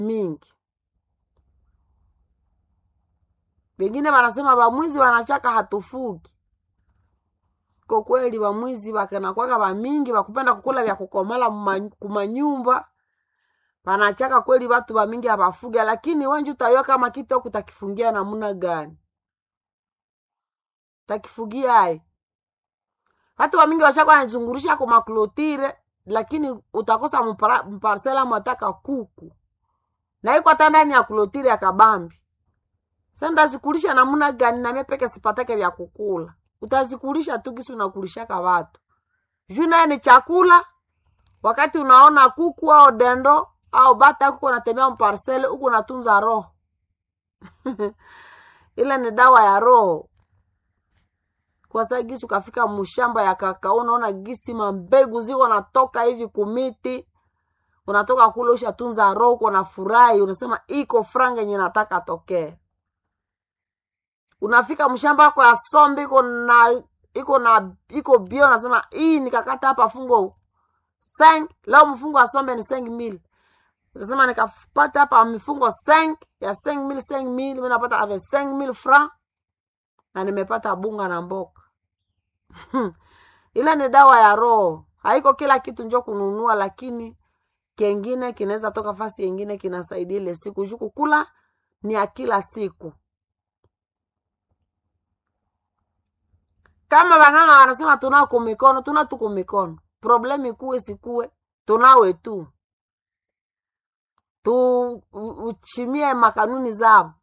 mingi. Wengine wanasema bamwizi wanachaka hatufugi. Kwa kweli bamwizi bakanakwaka bamingi bakupenda kukula vya kukomala muma- kumanyumba panachaka kweli batu bamingi abafuga, lakini wenji utayua kama kitu aku takifungia namuna gani takifugia ai watu bamingi bashaka wanazungurisha kwa maklotire, lakini utakosa mpara- mparsela mwataka kuku na iko hata ndani ya klotire ya kabambi. Sasa ndazikulisha namuna gani? Nami peke sipatake vya kukula, utazikulisha tu kisi unakulishaka watu juu naye ni chakula. Wakati unaona kuku au dendo au bata huko unatembea mparsele huku unatunza roho ile ni dawa ya roho. Kwa saa gisi ukafika mushamba ya kakao, unaona gisi mambegu ziko natoka hivi kumiti, unatoka kule ushatunza roho, uko na furahi, unasema iko franga yenye nataka tokee. Unafika mshamba wako ya sombe iko na iko na iko bio, unasema hii nikakata hapa fungo seng leo mfungo wa sombe ni seng mil Sasema nikapata hapa mifungo seng ya seng mil seng mil, mimi napata ave seng mil franc na nimepata bunga na mboka ile ni dawa ya roho. Haiko kila kitu njo kununua, lakini kengine kinaweza toka fasi yengine kinasaidia ile siku juu kukula ni ya kila siku. Kama bang'anga wanasema tunao kumikono, tuna tu kumikono. Problemu ikuwe sikuwe, tunawe tu tu u- uchimie makanuni zao.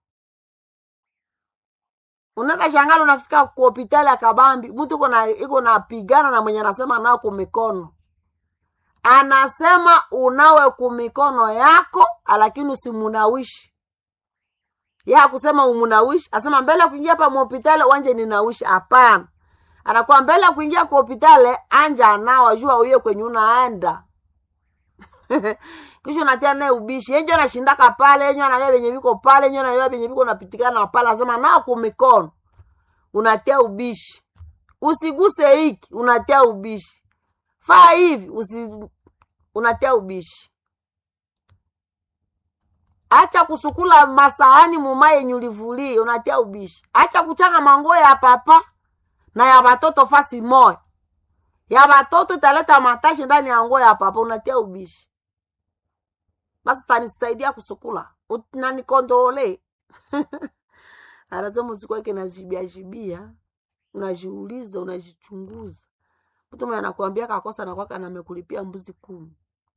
Unaenda shangala, unafika ku hospitali ya Kabambi, mtu iko na iko napigana na mwenye anasema nao kumikono, anasema unawe kumikono yako, lakini usimunawishi ya kusema umunawishi, asema mbele ya kuingia hapa muhopitali wanje ninawishi. Hapana, anakuwa mbele ya kuingia kwa hospitali anja anawa jua uye kwenye unaenda kisha unatia naye ubishi yenjo anashindaka pale yenjo anajua venye viko pale yenjo anajua venye viko unapitikana pale, asema nao kumikono unatia ubishi, usiguse hiki unatia ubishi, faa hivi usi unatia ubishi. Acha kusukula masahani mumaye yenye ulivulie unatia ubishi. Acha kuchanga manguo ya papa na ya batoto fasi moya ya batoto italeta matashi ndani ya nguo ya papa, unatia ubishi. Basi utanisaidia kusukula, unanikontrole anasema usikweke najibia jibia, unajiuliza unajichunguza. Mtu mwenye anakuambia kakosa nakwaka namekulipia mbuzi kumi.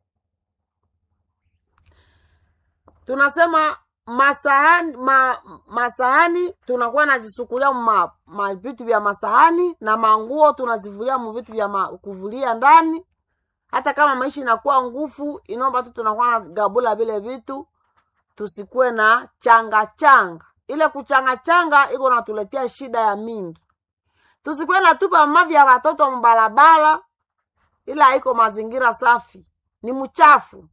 Tunasema masahani ma, masahani tunakuwa nazisukulia ma, ma vitu vya masahani na manguo tunazivulia mu vitu vya ma, kuvulia ndani. Hata kama maisha inakuwa ngufu, inaomba tu tunakuwa na gabula vile vitu, tusikuwe na changa changa. Ile kuchanga changa iko natuletea shida ya mingi. Tusikuwe na tupa mavi ya watoto mbalabala, ila haiko mazingira safi, ni mchafu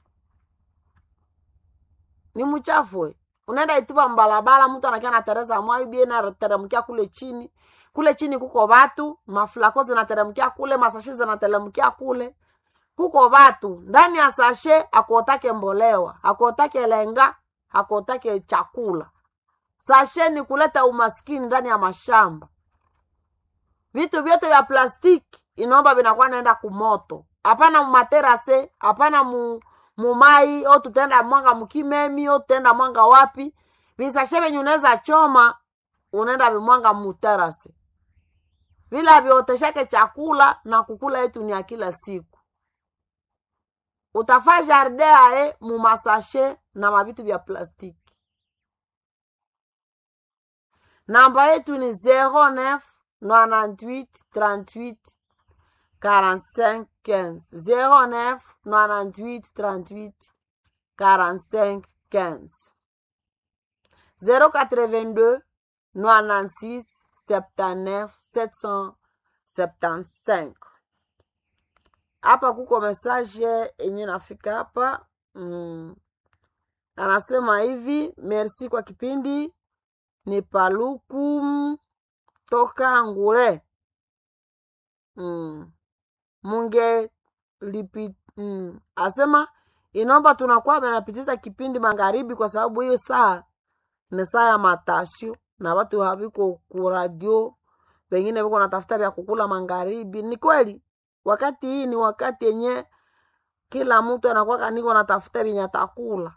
ni mchafu we. Unaenda itupa mbalabala, mtu anakia na tereza mwai bie na teremkia kule chini. Kule chini kuko watu, maflako zinateremkia kule, masashe zinateremkia kule. Kuko watu ndani ya sashe, akuotake mbolewa, akuotake lenga, akuotake chakula. Sashe ni kuleta umaskini ndani ya mashamba. Vitu vyote vya plastiki inaomba vinakuwa naenda kumoto, hapana mumaterase, hapana mu mumai o tutaenda mwanga mukimemi o tutaenda mwanga wapi visashe venye unaweza choma unaenda vimwanga muterase vila vioteshake chakula na kukula yetu ni ya kila siku utafaa jardin ae mumasashe na mavitu vya plastiki namba yetu ni 09 98 38 45 15 09 98 38 45 15 082 96 79 775 hapa kuko message yenye nafika hapa mm. anasema hivi merci kwa kipindi ni paluku toka ngure mm. munge lipi mm. asema inaomba tunakuwa menapitiza kipindi magharibi kwa sababu hiyo saa ni saa ya matasio na watu haviko kuradio wengine viko natafuta vya kukula magharibi ni kweli wakati hii ni wakati yenye kila mtu anakuwa kaniko natafuta vyenye atakula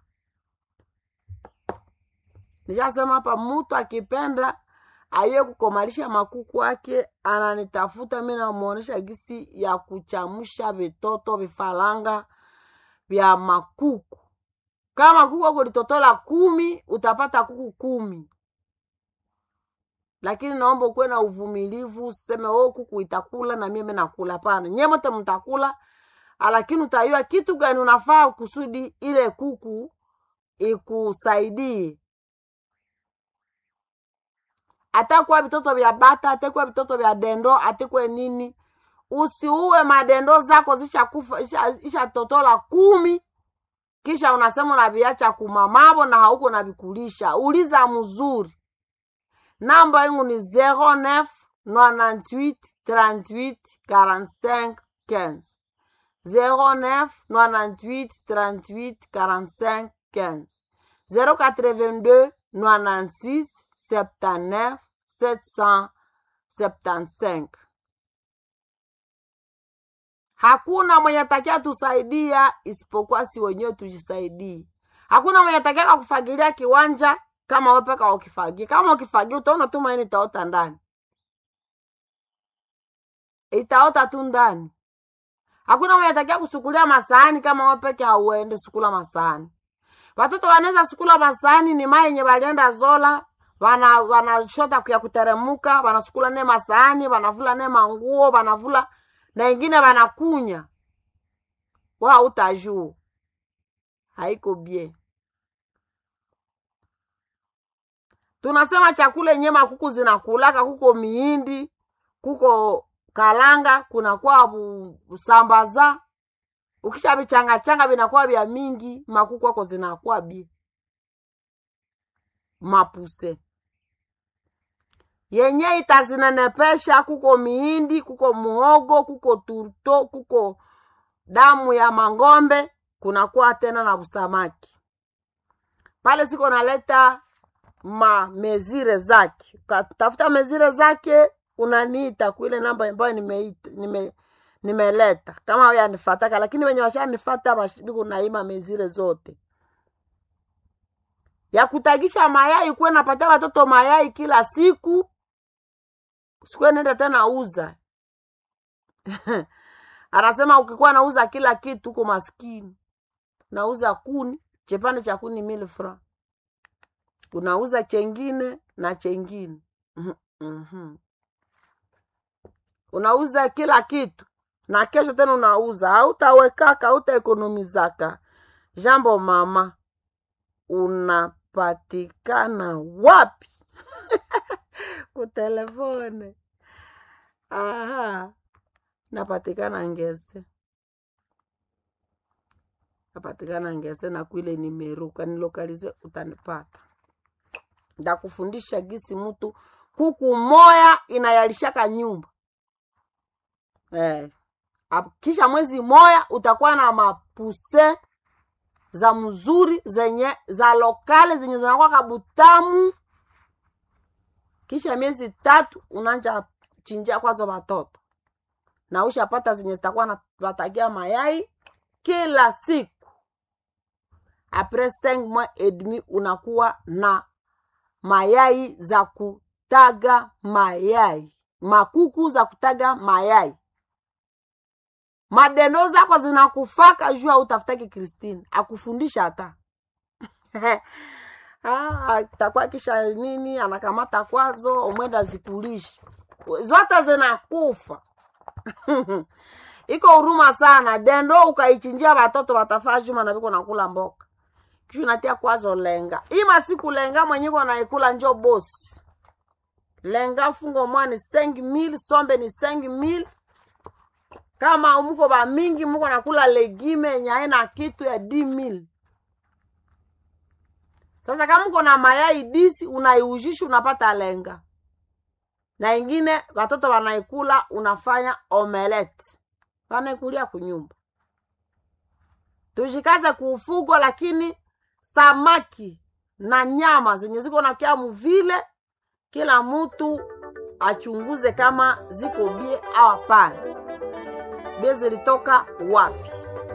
nishasema hapa mtu akipenda aye kukomalisha makuku ake ananitafuta mi namuonesha gisi ya kuchamusha vitoto vifaranga vya makuku kama kuku ako litotola kumi utapata kuku kumi lakini naomba ukuwe na uvumilivu useme o kuku itakula na mimi nakula hapana nyie mote mtakula lakini utayua kitu gani unafaa kusudi ile kuku ikusaidie atakuwa vitoto vya bata atakuwa vitoto vya dendo atekwe nini usiuwe madendo zako zishakufa ishatotola isha kumi kisha unasema unaviacha kumamavo na hauko navikulisha uliza mzuri namba yangu ni 09 98 38 45 15 09 98 38 45 15 082 96 79 775 hakuna mwenye takia tusaidia isipokuwa si wenyewe tujisaidie hakuna mwenye takia kufagilia kiwanja kama wepeka ukifagia kama ukifagia utaona tu maini itaota ndani itaota tu ndani hakuna mwenye takia kusukulia masahani kama wepeke hauende sukula masahani watoto wanaweza sukula masahani ni mai yenye walienda zola wana wanashota kuya kuteremuka wanasukula ne masahani wanavula ne manguo wanavula na ingine wanakunya wa utajuu haiko bie tunasema chakula yenye makuku zinakulaka kuko miindi kuko kalanga kunakuwa usambaza ukisha vichangachanga vinakuwa vya mingi makuku ako zinakuwa bie mapuse yenye itazinenepesha kuko miindi kuko muhogo kuko turto kuko damu ya mangombe kunakuwa tena na busamaki pale siko naleta ma mezire zake ukatafuta mezire zake unaniita kuile namba ambayo nimeleta nime, nime kama yanifataka lakini wenye washanifata biko naima mezire zote ya kutagisha mayai kuwe napatia watoto mayai kila siku sikuwe nenda tena uza anasema ukikuwa nauza kila kitu huko maskini nauza kuni chepande cha kuni mili fra unauza chengine na chengine mm-hmm. unauza kila kitu na kesho tena unauza hautawekaka hautaekonomizaka jambo mama unapatikana wapi kutelefone aha napatikana ngese napatikana ngese na kwile nimeruka nilokalize utanipata ndakufundisha gisi mtu kuku moya inayalishaka nyumba eh. kisha mwezi moya utakuwa na mapuse za mzuri zenye za lokale zenye zinakuwa kabutamu kisha miezi tatu unanja chinjia kwazo watoto na ushapata zenye zitakuwa na watagia mayai kila siku apres 5 mois et demi unakuwa na mayai za kutaga mayai makuku za kutaga mayai madendo zako zinakufaka juu autafutaki kristine akufundisha hata ah, takuwa kisha nini anakamata kwazo omwenda zikulisha zote zinakufa iko huruma sana dendo ukaichinjia watoto watafaa juma na viko nakula mboka kisha unatia kwazo lenga hii masiku lenga mwenyiko naikula njo bosi lenga fungo mwani 5000 sombe ni 5000 kama muko ba mingi muko nakula legime yenye haina kitu ya 10000 sasa kama uko na mayai disi unaiujisha unapata lenga na ingine watoto wanaikula unafanya omelette wanaikulia kunyumba tujikaze kuufugo lakini samaki na nyama zenye ziko na kyamu vile kila mtu achunguze kama ziko bie au hapana bie zilitoka wapi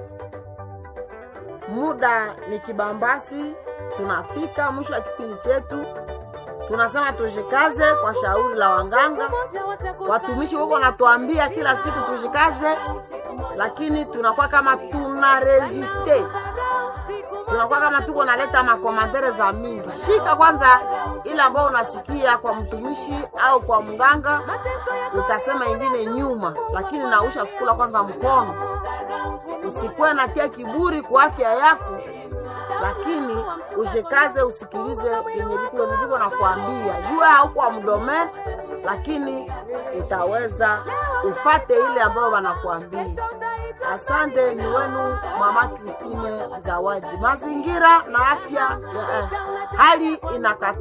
muda ni kibambasi tunafika mwisho wa kipindi chetu tunasema tujikaze kwa shauri la wanganga watumishi wako natuambia kila siku tujikaze lakini tunakuwa kama tuna resiste tunakuwa kama tuko naleta makomantere za mingi shika kwanza ile ambayo unasikia kwa mtumishi au kwa mganga utasema ingine nyuma lakini nausha sukula kwanza mkono usikuwe natia kiburi kwa afya yako lakini ushikaze usikilize vyenye viko viko na kuambia jua hauko mdomen lakini utaweza ufate ile ambayo wanakuambia asante ni wenu mama kristine zawadi mazingira na afya eh, hali inakata